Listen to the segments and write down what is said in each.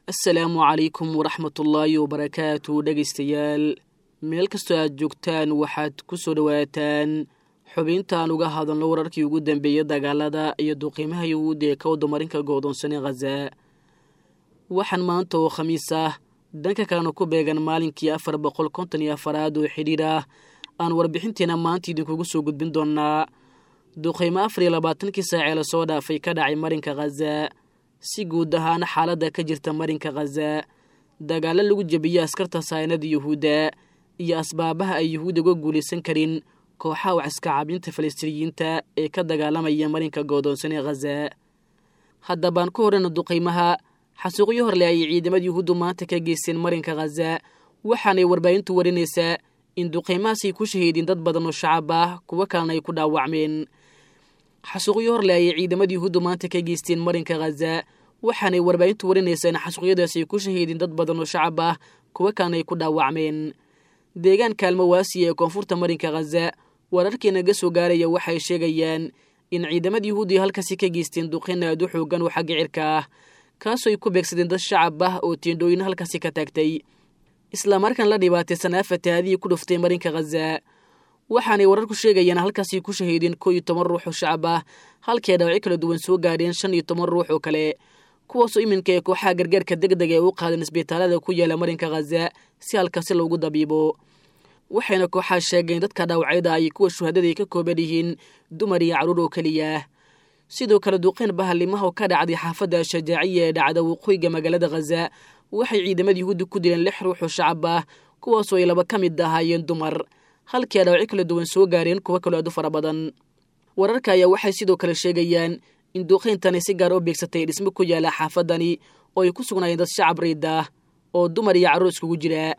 asalaamu calaykum waraxmatullaahi wabarakaatu dhegaystayaal meel kastoo aad joogtaan waxaad ku soo dhowaataan xubintaan uga hadalno wararkii ugu dambeeyey dagaalada iyo duqiimaha yuhuudda ee ka wadamarinka goodoonsan ee khaza waxaan maanta oo khamiis ah dhanka kalena ku beegan maalinkii afar boqol konton iyo afaraad oo xidhiir ah aan warbixinteena maanta idinkugu soo gudbin doonnaa duqiimo afar iyo labaatankii saacee lasoo dhaafay ka dhacay marinka khaza si guud ahaan xaaladda ka jirta marinka khaza dagaalo lagu jebiyey askarta saynada yuhuudda iyo asbaabaha ay yuhuudda uga guulaysan karin kooxaha wax iska caabinta falastiiniyiinta ee ka dagaalamaya marinka goodoonsan ee khaza haddabaan ku horreyna duqiimaha xasuuqyo horle ayay ciidamada yuhuuddu maanta ka geysteen marinka khaza waxaanay warbaahintu warinaysaa in duqiimahaasay ku shahiideen dad badan oo shacab ah kuwo kalena ay ku dhaawacmeen xasuuqyo horle ayay ciidamada yuhuuddu maanta ka geysteen marinka khaza waxaanay warbaahintu warinaysaa in xasuuqyadaas ay ku shahiideen dad badan oo shacab ah kuwo kalena ay ku dhaawacmeen deegaanka almawaasiya ee koonfurta marinka khaza wararkii naga soo gaaraya waxay sheegayaan in ciidamada yuhuuddi halkaasi ka geysteen duqin aad u xoogan oo xagga cirka ah kaasoo ay ku beegsadeen dad shacab ah oo tiendhooyin halkaasi ka taagtay islamarkaan la dhibaataysan aafataadihii ku dhuftay marinka khaza waxaanay wararku sheegayaan halkaasi ku shahiideen koo iyo toban ruux oo shacab ah halkii ay dhaawacyo kala duwan soo gaadheen shan iyo toban ruux oo kale kuwaasoo iminka ee kooxaha gargaarka deg deg ee u qaadeen isbitaalada ku yaala marinka khaza si halkaasi loogu dabiibo waxayna kooxaha sheegeen dadka dhaawacyada ay kuwa shuhadada ay ka kooban yihiin dumar iyo carruur oo keliya sidoo kale duqeyn bahalimaha oo ka dhacday xaafadda shajaaciya ee dhacda waqooyiga magaalada khaza waxay ciidamada yuhuudda ku dileen lix ruux oo shacab ah kuwaasoo ay laba ka mid ahaayeen dumar halkii ay dhaawacyo kala duwan soo gaareen kuwo kaloo aad u fara badan wararka ayaa waxay sidoo kale sheegayaan in duuqeyntani si gaar oo beegsatay dhismo ku yaala xaafadani oo ay ku sugnaayeen dad shacab riid ah oo dumar iyo carruur iskugu jira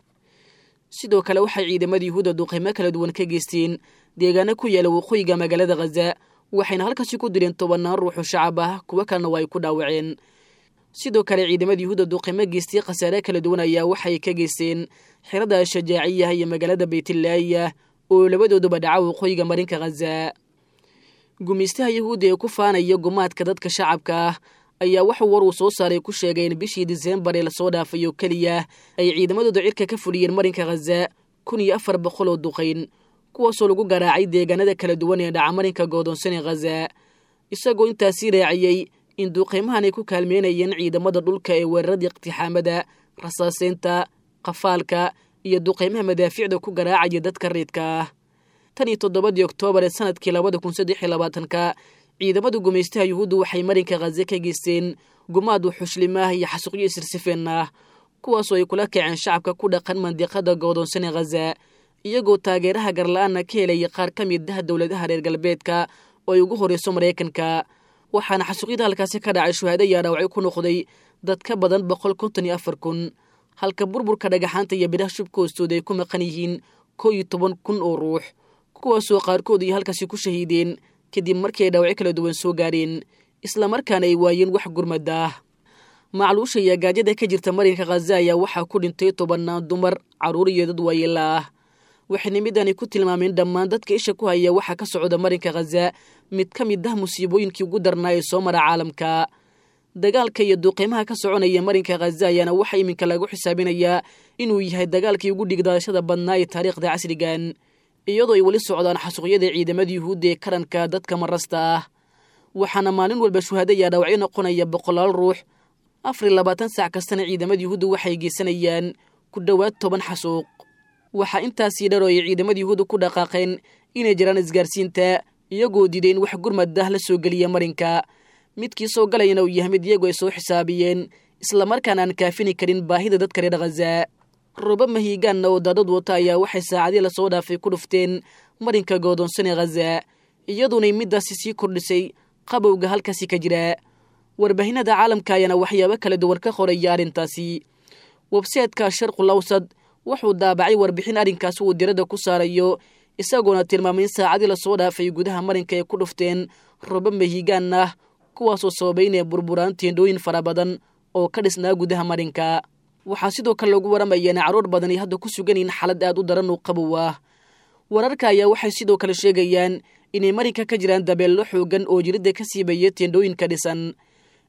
sidoo kale waxay ciidamada yuhuudda duuqeymo kala duwan ka geysteen deegaano ku yaala waqooyiga magaalada khaza waxayna halkaasi ku dileen tobannaan ruuxoo shacab ah kuwo kalena waa ay ku dhaawaceen sidoo kale ciidamada yuhuudda duuqeymo geystay khasaare kala duwan ayaa waxay ka geysteen xirada shajaaciyaha iyo magaalada baytillaahiya oo labadooduba dhaca waqooyiga marinka khaza gumaystaha yuhuudda ee ku faanaya gumaadka dadka shacabka ah ayaa waxuu war uu soo saaray ku sheegay in bishii diseembar ee lasoo dhaafay oo keliya ay ciidamadooda cirka ka fuliyeen marinka khaza kun iyo afar boqol oo duqayn kuwaasoo lagu garaacay deegaanada kala duwan ee dhaca marinka goodoonsan ee khaza isagoo intaasii raaciyey in duqeymahan ay ku kaalmeynayeen ciidamada dhulka ee weeraradii iqtixaamada rasaaseynta qafaalka iyo duqeymaha madaaficda ku garaacaya dadka riidka ah tan iyo toddobadii oktoobar ee sanadkii labada kun saddex iyo labaatanka ciidamada gumaystaha yuhuuddu waxay marinka khaza ka geysteen gumaad wuxushlimaah iyo xasuuqyo isirsifeen ah kuwaasoo ay kula kaceen shacabka ku dhaqan mandiqada goodoonsan ee khaza iyagoo taageeraha garla-aana ka helaya qaar ka mid ah dowladaha reer galbeedka oo ay ugu horreyso maraykanka waxaana xasuuqyada halkaasi ka dhacay shuhaado ayaa dhaawacyo ku noqday dad ka badan boqol konton iyo afar kun halka burburka dhagaxaanta iyo bidhaha shubka hoostooda ay ku maqan yihiin koo iyo toban kun oo ruux kuwaasoo qaarkood iyo halkaasi ku shahiideen kadib markii ay dhaawacyo kala duwan soo gaadheen islamarkaana ay waayeen wax gurmada ah macluusha iyo gaajada ka jirta marinka khaza ayaa waxaa ku dhintay tobannaan dumar carruur iyo dad waayeela ah waxayna midani ku tilmaameen dhammaan dadka isha ku haya waxaa ka socda marinka khaza mid ka mid ah musiibooyinkii ugu darnaa ee soo mara caalamka dagaalka iyo duuqiimaha ka soconaya marinka khaza ayaana waxaa iminka lagu xisaabinayaa inuu yahay dagaalkii ugu dhigdaashada badnaa ee taariikhda casrigan iyadoo ay weli socdaan xasuuqyada ciidamada yuhuudda ee karanka dadka marasta ah waxaana maalin walba shuhaado ayaa dhaawacyo noqonaya boqolaal ruux afar iyo labaatan saac kastana ciidamada yuhuudda waxay geysanayaan ku dhowaad toban xasuuq waxaa intaasii dhar oo ay ciidamada yuhuudda ku dhaqaaqeen inay jiraan isgaarsiinta iyagoo diiday in wax gurmad ah la soo geliya marinka midkii soo galayana uu yahay mid iyagu ay soo xisaabiyeen islamarkaana aan kaafini karin baahida dadka reer khaza roba mahiigaanna oo daadad wata ayaa waxay saacadii lasoo dhaafay ku dhufteen marinka goodoonsan ee khaza iyaduunay middaasi sii kordhisay qabowga halkaasi ka jira warbaahinada caalamka ayaana waxyaabo kala duwan ka qoraya arrintaasi websaytka sharqul awsad wuxuu daabacay warbixin arrinkaasi uu diradda ku saarayo isagoona tilmaamay in saacadii lasoo dhaafay gudaha marinka ay ku dhufteen roba mahiigaan ah kuwaasoo sababay inay burburaan teendhooyin fara badan oo ka dhisnaa gudaha marinka waxaa sidoo kale lagu waramaya in carruur badan ay hadda ku sugan yihiin xaalad aad u daran oo qabow ah wararka ayaa waxay sidoo kale sheegayaan inay marinka ka jiraan dabeello xoogan oo jiridda ka siibaya teendhooyinka dhisan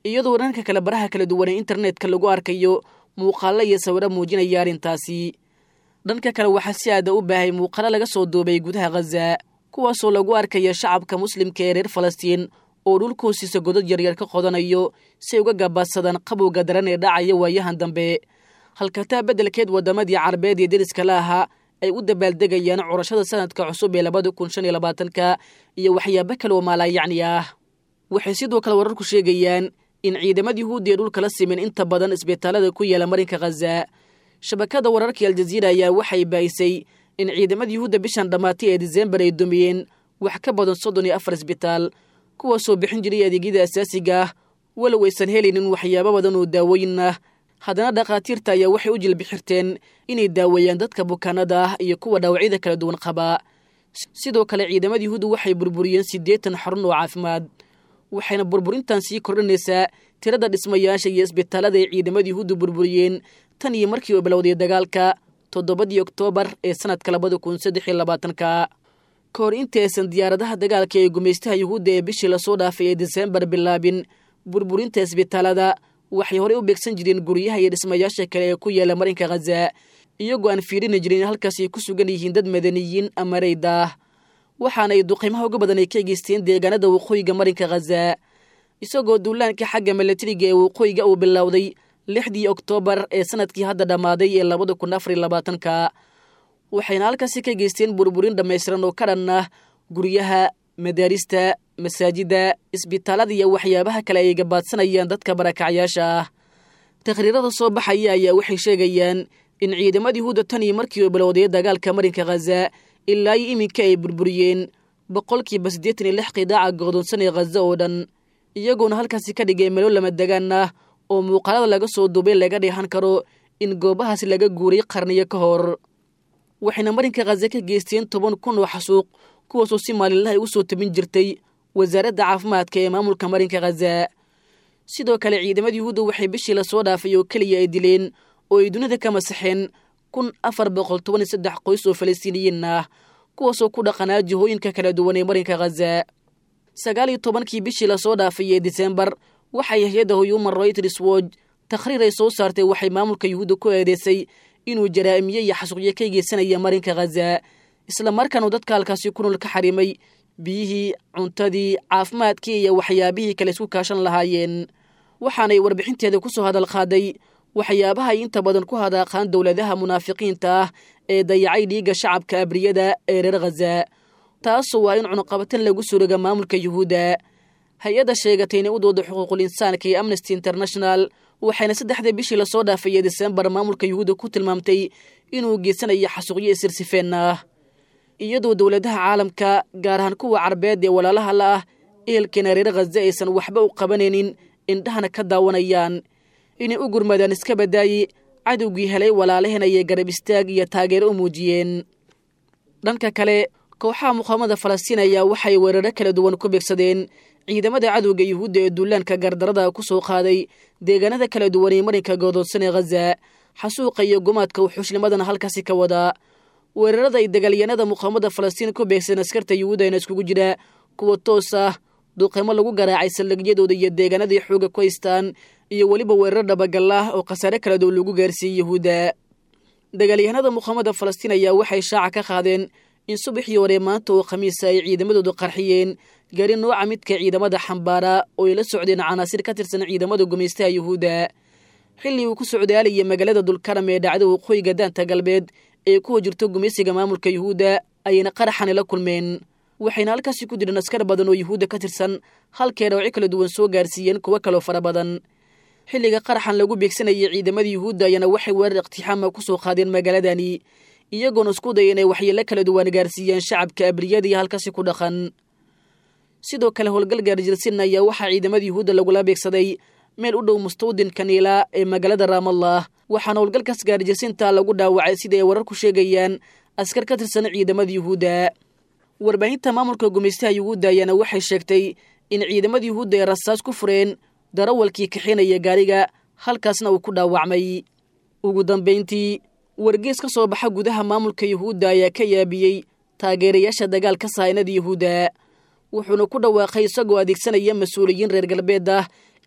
iyadoo dhanka kale baraha kala duwan ee internetka lagu arkayo muuqaallo iyo sawiro muujinaya arrintaasi dhanka kale waxaa si aada u baahay muuqaalo laga soo duubay gudaha khaza kuwaasoo lagu arkaya shacabka muslimka ee reer falastiin oo dhulkoosiisa godad yaryar ka qodanayo si ay uga gabaadsadaan qabowga daran ee dhacaya waayahan dambe halkataa beddelkeed waddamadii carabeed ee deriska la ahaa ay u dabaaldegayaan curashada sanadka cusub ee labada kun shan iyo labaatanka iyo waxyaabo kale oo maalaayacni ah waxay sidoo kale wararku sheegayaan in ciidamada yuhuudda ee dhulka la simin inta badan isbitaalada ku yaala marinka khaza shabakada wararkii aljaziira ayaa waxay baahisay in ciidamada yuhuudda bishan dhammaatay ee disembar ay dumiyeen wax ka badan soddon iyo afar isbitaal kuwaasoo bixin jiray adeegyada asaasiga ah walow aysan helaynin waxyaabo badan oo daawooyin ah haddana dhakhaatiirta ayaa waxay u jilbixirteen inay daaweeyaan dadka bukaanada ah iyo kuwa dhaawacyada kala duwan qaba sidoo kale ciidamada yuhuudda waxay burburiyeen siddeetan xarun oo caafimaad waxayna burburintan sii kordhinaysaa tirada dhismayaasha iyo isbitaalada ay ciidamada yuhuudda burburiyeen tan iyo markii uu bilowday dagaalka toddobadii oktoobar ee sanadka labada kun saddex iyo labaatanka ka hor inta aysan diyaaradaha dagaalka ee gumaystaha yuhuudda ee bishii lasoo dhaafay ee disembar bilaabin burburinta isbitaalada waxay horey u beegsan jireen guryaha iyo dhismayaasha kale ee ku yaala marinka khaza iyagoo aan fiirini jirin halkaas ay ku sugan yihiin dad madaniyiin ama raydaah waxaana ay duqiimaha uga badan ay ka geysteen deegaanada waqooyiga marinka khaza isagoo duulaanka xagga milatariga ee waqooyiga uu bilowday lixdii oktoobar ee sanadkii hadda dhammaaday ee labada kun afar iyo labaatanka waxayna halkaasi ka geysteen burburin dhammaystiran oo ka dhan ah guryaha madaarista masaajidda isbitaalada iyo waxyaabaha kale ay gabaadsanayaan dadka barakacyaasha ah takhriirada soo baxaya ayaa waxay sheegayaan in ciidamada yuhuudda tan iyo markii uu bilowday dagaalka marinka khaza ilaa iyo iminka ay burburiyeen boqolkiiba siddeetan iyo lix qidaaca go'doonsan ee khaza oo dhan iyagoona halkaasi ka dhigay melo lama degaan ah oo muuqaalada laga soo duubay laga dheehan karo in goobahaasi laga guuray qarniyo ka hor waxayna marinka khaza ka geysteen toban kun oo xasuuq kuwaasoo si maalinlaha ugu soo tabin jirtay wasaaradda caafimaadka ee maamulka marinka khaza sidoo kale ciidamada yuhuudda waxay bishii lasoo dhaafay oo keliya ay dileen oo ay dunida ka masaxeen kun afar boqol toban iyo saddex qoys oo falastiiniyiin ah kuwaasoo ku dhaqanaa jihooyinka kala duwan ee marinka khaza sagaal iyo tobankii bishii lasoo dhaafay ee disembar waxay hay-adda human rights watch takhriir ay soo saartay waxay maamulka yuhuudda ku eedeysay inuu jaraa'imiye iyo xasuuqyo ka geysanaya marinka khaza islamarkaanu dadka halkaasi ku nool ka xarimay biyihii cuntadii caafimaadkii iyo waxyaabihii kale isku kaashan lahaayeen waxaanay warbixinteeda ku soo hadal qaaday waxyaabaha ay inta badan ku hadaaqaan dowladaha munaafiqiinta ah ee dayacay dhiigga shacabka abriyada ee reer khaza taasoo waa in cunuqabatan lagu suroga maamulka yuhuudda hay-adda sheegatay inay u dooda xuquuqul insaanka iyo amnesty international waxayna saddexda bishii lasoo dhaafay ee disembar maamulka yuhuudda ku tilmaamtay inuu geysanayo xasuuqyo isirsifeen ah iyadoo dowladaha caalamka gaar ahaan kuwa carbeed ee walaalaha la ah ehelkeena reer khaza aysan waxba u qabanaynin indhahana ka daawanayaan inay u gurmadaan iska badaaye cadowgii helay walaalaheen ayay garab istaag iyo taageero u muujiyeen dhanka kale kooxaha muqaamada falastiin ayaa waxay weeraro kala duwan ku beegsadeen ciidamada cadowga yuhuudda ee duulaanka gardarada ku soo qaaday deegaanada kala duwan ee marinka goodoonsan ee khaza xasuuqa iyo gumaadka wuxuushnimadana halkaasi ka wadaa weerarada ay dagaalyanada muqaamada falastiin ku beegsadeen askarta yuhuuddana iskugu jira kuwa toos ah duqeymo lagu garaacay saldhigyadooda iyo deegaanadii xooga ku haystaan iyo weliba weerar dhabagal ah oo khasaare kala duwan lagu gaarsiiyey yuhuudda dagaalyahanada muqaamada falastiin ayaa waxay shaaca ka qaadeen in subaxii hore maanta oo khamiisa ay ciidamadoodu qarxiyeen gaari nooca midka ciidamada xambaara oo ay la socdeen canaasir ka tirsan ciidamada gumaystaha yuhuudda xilli uu ku socdaalayay magaalada dulkaram ee dhacda waqooyiga daanta galbeed ee kuwa jirto gumaysiga maamulka yuhuudda ayayna qaraxani la kulmeen waxayna halkaasi ku jireen askar badan oo yuhuudda ka tirsan halkay dhawci kala duwan soo gaarsiiyeen kuwo kaloo fara badan xilliga qaraxan lagu beegsanayay ciidamada yuhuudda ayaana waxay weerar iqtixaama ku soo qaadeen magaaladani iyagoona isku daya inay waxyeelo kala duwan gaarsiiyeen shacabka abriyadii halkaasi ku dhaqan sidoo kale howlgal gaarjirsin ayaa waxaa ciidamada yuhuudda lagula beegsaday meel u dhow mustawdinka niila ee magaalada raamallah waxaana howlgalkaas gaarjirsinta lagu dhaawacay sida ay warar ku sheegayaan askar ka tirsan ciidamada yuhuudda warbaahinta maamulka gumaystaha yuhuudda ayaana waxay sheegtay in ciidamada yuhuudda ay rasaas ku fureen darawalkii kaxinaya gaariga halkaasna uu ku dhaawacmay ugu dambayntii wargees ka soo baxa gudaha maamulka yuhuudda ayaa ka yaabiyey taageerayaasha dagaalka sahaynada yuhuudda wuxuuna ku dhawaaqay isagoo adeegsanaya mas-uuliyiin reer galbeed ah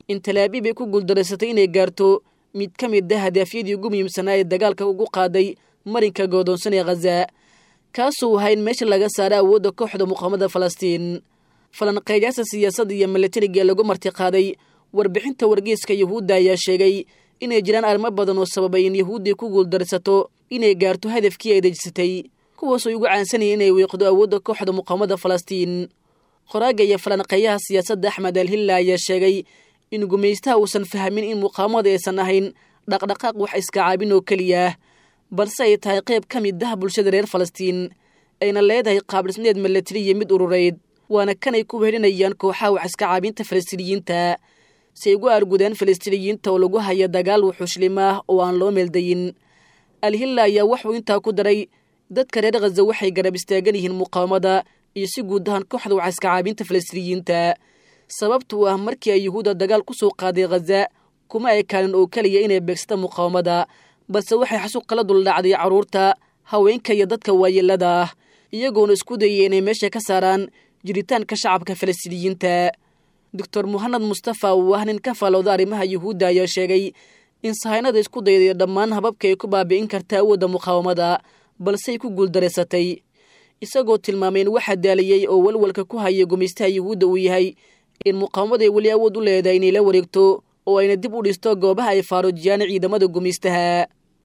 in talaabiib ay ku guuldaraysatay inay gaarto mid ka mid a hadaafyadii ugu muhiimsanaa ee dagaalka ugu qaaday marinka goodoonsan ee khaza kaasuu ahaa in meesha laga saara awoodda kooxda muqaamada falastiin falanqeeyaasha siyaasadda iyo milatariga lagu martiqaaday warbixinta wargeyska yuhuudda ayaa sheegay inay jiraan arrimo badan oo sababay in yuhuudday ku guuldaraysato inay gaarto hadafkii ay dejisatay kuwaasoo ugu caansanaya inay wiiqdo awoodda kooxda muqaamada falastiin qoraaga iyo falanqeeyaha siyaasadda axmed alhilla ayaa sheegay in gumaystaha uusan fahmin in muqaamada aysan ahayn dhaqdhaqaaq wax iska caabin oo keliya balse ay tahay qayb ka mid ah bulshada reer falastiin ayna leedahay qaabdhisneed milatari iyo mid urureyd waana kanay ku wehelinayaan kooxaha wax iska caabinta falastiiniyiinta si ay ugu aargudeen falastiiniyiinta oo lagu haya dagaal wuxuushlim ah oo aan loo meeldayin alhilla ayaa wuxuu intaa ku daray dadka reer khaza waxay garab istaagan yihiin muqaawamada iyo si guud ahaan kooxda wax iska caabinta falastiiniyiinta sababtuu ah markii ay yuhuudda dagaal ku soo qaaday khaza kuma ekaanin oo keliya inay beegsata muqaawamada balse waxay xasuuq kala duldhacday carruurta haweenka iyo dadka waayeelada ah iyagoona isku dayay inay meesha ka saaraan jiritaanka shacabka falastiiniyiinta doctor muhanad mustafa uu ah nin ka faalooda arrimaha yuhuudda ayaa sheegay in sahaynada isku dayday dhammaan hababka ay ku baabi'in karta awoodda muqaawamada balsey ku guuldaraysatay isagoo tilmaamay in waxa daaliyey oo walwalka ku haya gumaystaha yuhuudda uu yahay in muqaawamaday weli awood u leedahay inay la wareegto oo ayna dib u dhisto goobaha ay faaruujiyaan ciidamada gumaystaha